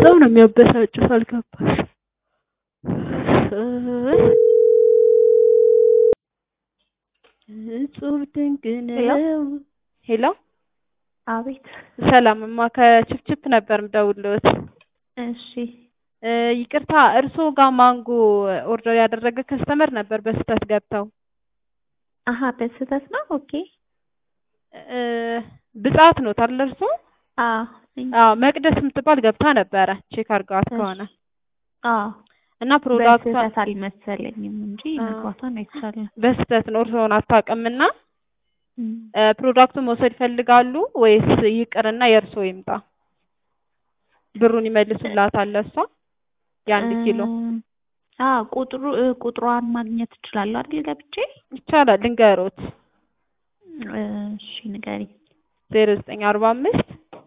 በጣም ነው የሚያበሳጩት። አልገባሽ? እጹብ ድንቅ ነው። ሄሎ አቤት። ሰላምማ ከችፕችፕ ነበር ምደውልዎት። እሺ እ ይቅርታ እርስዎ ጋር ማንጎ ኦርደር ያደረገ ከስተመር ነበር በስህተት ገብተው አሀ በስህተት ነው። ኦኬ እ ብጻት ነው ታዲያ እርስዎ? አዎ አዎ መቅደስ የምትባል ገብታ ነበረ ቼክ አድርገዋት ከሆነ አዎ እና ፕሮዳክቷ በስህተት አልመሰለኝም እንጂ መግባቷን አይቻልም። በስህተት ነው እርስዎን አታውቅምና እ ፕሮዳክቱን መውሰድ ይፈልጋሉ ወይስ ይቅርና የእርስዎ ይምጣ? ብሩን ይመልሱላታል ለእሷ የአንድ ኪሎ አዎ ቁጥሩ እ ቁጥሯን ማግኘት እችላለሁ አይደል ገብቼ? ይቻላል። ልንገሮት እሺ ንገሪኝ። ዜሮ ዘጠኝ አርባ አምስት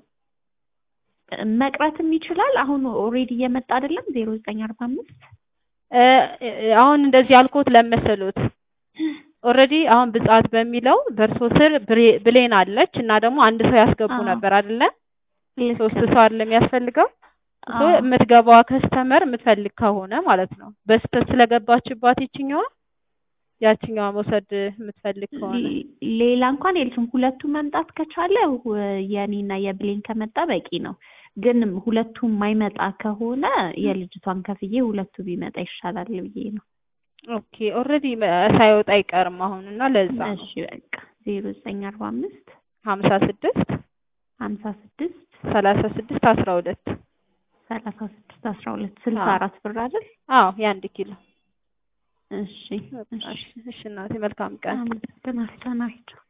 መቅረትም ይችላል። አሁን ኦልሬዲ እየመጣ አይደለም ዜሮ ዘጠኝ አርባ አምስት እ አሁን እንደዚህ ያልኩት ለመሰሉት ኦልሬዲ አሁን ብጻት በሚለው በእርሶ ስር ብሬ- ብሌን አለች እና ደግሞ አንድ ሰው ያስገቡ አዎ። ነበር አይደለ? ልክ ሶስት ነው። ሰው አይደለም የሚያስፈልገው ሶ አዎ። የምትገባዋ ከስተመር የምትፈልግ ከሆነ ማለት ነው። በስህተት ስለገባችባት ይችኛዋ ያችኛዋ መውሰድ የምትፈልግ ከሆነ ሌ- ሌላ እንኳን የለችም። ሁለቱ መምጣት ከቻለ ው- የኔና የብሌን ከመጣ በቂ ነው። ግን ሁለቱም የማይመጣ ከሆነ የልጅቷን ከፍዬ ሁለቱ ቢመጣ ይሻላል ብዬ ነው። ኦኬ ኦልሬዲ ሳይወጣ አይቀርም አሁን እና ለዛ ነው እሺ በቃ ዜሮ ዘጠኝ አርባ አምስት ሀምሳ ስድስት ሀምሳ ስድስት ሰላሳ ስድስት አስራ ሁለት ሰላሳ ስድስት አስራ ሁለት ስልሳ አዎ። አራት ብር አይደል? አዎ የአንድ ኪሎ እሺ እሺ እሺ እናቴ መልካም ቀን አመሰግናለሁ። ናቸው